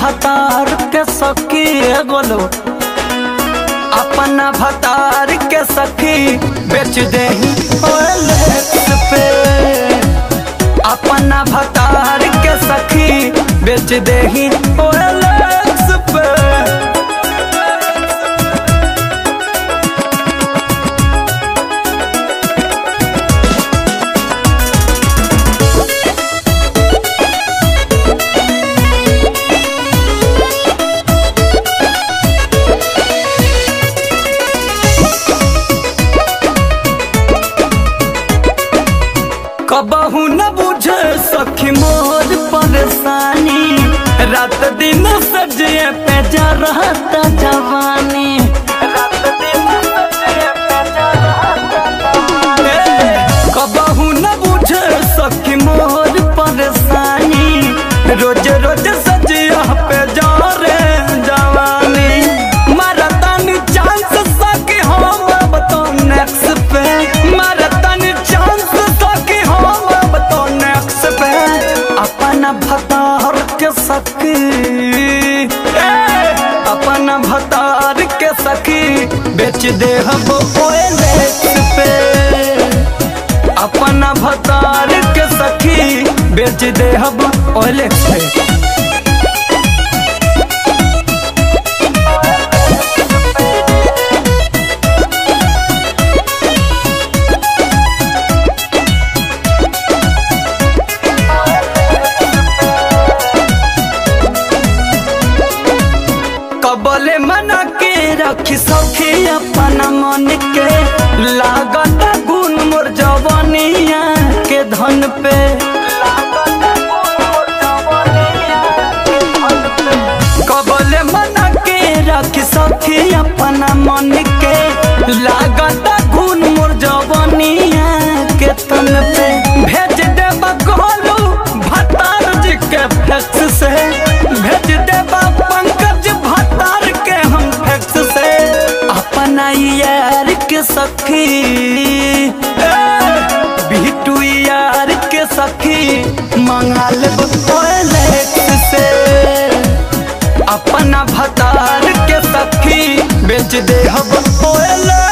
भतार के सखी ए बोलो अपना भतार के सखी बेच दे पे अपना भतार के सखी बेच दे पे कबहू न बुझे सखी मोर परेशानी रात दिन सजिए पे जा रहता जवानी रात दिन सजिए पे जा रहता जवानी। कबहू न बुझे सखी मोर परेशानी रोज रोज सजिया पे जा रे जवानी मरतन चांस सखी हम अब तो नेक्स्ट पे मरतन चांस सखी हम अब तो नेक्स्ट पे अपना भतार के सखी ए, अपना भतार के सखी बेच दे हम OLX पे अपना भतार के सखी बेच दे हम OLX पे कबले मना के रखी सखी अपना मन के लागत गुण मोर जवानिया के धन पे कबले मना के रखी सखी अपना मन के लागत गुण मोर जवानिया के तन पे भेज दे गोलू भतार जी के फैक्स से भेज दे पंकज भतार के हम फैक्स से अपना यार के सखी ए, बिटू यार के सखी मंगा ले से अपना भतार के सखी बेच दे हम ओएलैक्स